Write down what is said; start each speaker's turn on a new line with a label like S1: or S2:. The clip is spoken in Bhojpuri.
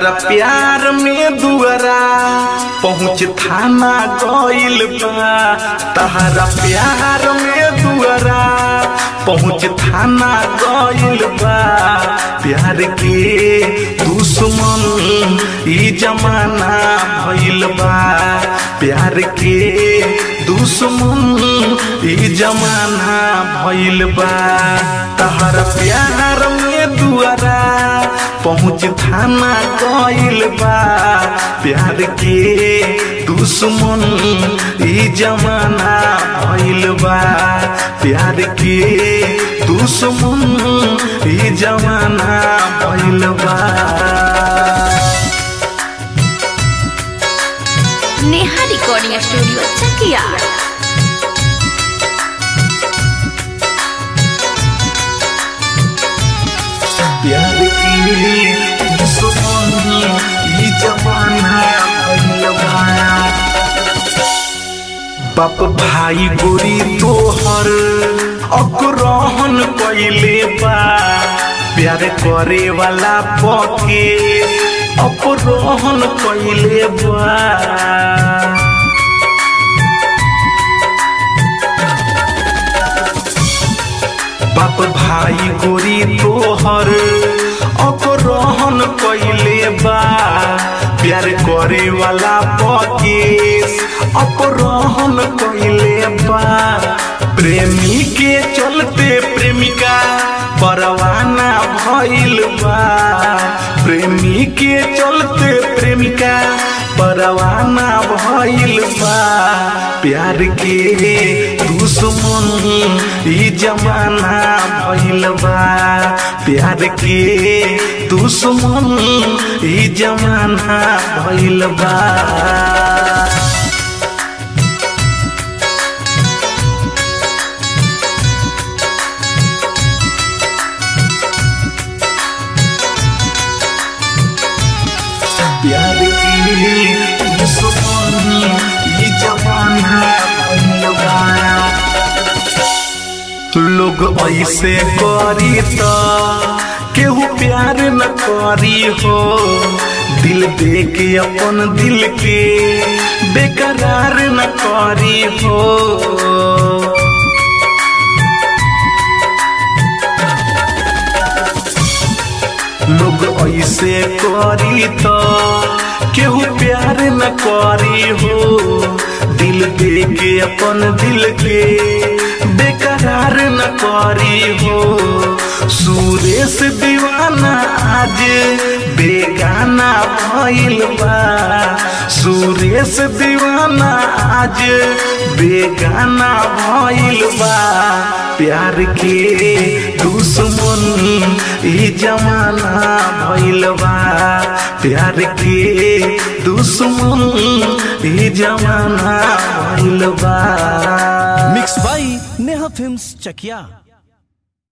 S1: तहरा प्यार में दुआरा पहुँच थाना गइल बा तहरा प्यार में दुआरा पहुँच थाना गइल बा प्यार के दुश्मन ई जमाना भइल बा प्यार के दुश्मन ई जमाना भइल बा तहरा प्यार में दुआरा पहुँच थाना गइल बा प्यार के दुश्मन ई जमाना भइल बा प्यार के दुश्मन ई जमाना भइल बा
S2: नेहा रिकॉर्डिंग स्टूडियो चकिया
S1: प्यार की दुश्मन ई जमाना भइल बा बाप भाई गोरी तोहर अग्रहण कैले बा प्यार करे वाला पके अपरोहन कैले बा बाप भाई गोरी तोहर अपरोहन कैले बा प्यार करे वाला पकेश अपरोहन कैले बा प्रेमी के चलते प्रेमिका परवाना भइल बा प्रेमी के चलते प्रेमिका परवाना भइल बा प्यार के दुश्मन ई जमाना भइल बा प्यार के दुश्मन ई जमाना भइल बा प्यार की दुश्मन ई जमाना भइल बा लोग ऐसे करी त केहू प्यार न करी हो दिल दे के अपन दिल के बेकरार न करी हो लोग ऐसे करी त केहू प्यार न करी हो दिल दे के अपन दिल के बेकरार न करी हो सुरेश दीवाना आज बेगाना भइल बा सुरेश दीवाना आज बेगाना भइल बा प्यार के दुश्मन ई जमाना भइल बा प्यार के दुश्मन ई जमाना भइल बा
S3: mix by Neha films Chakiya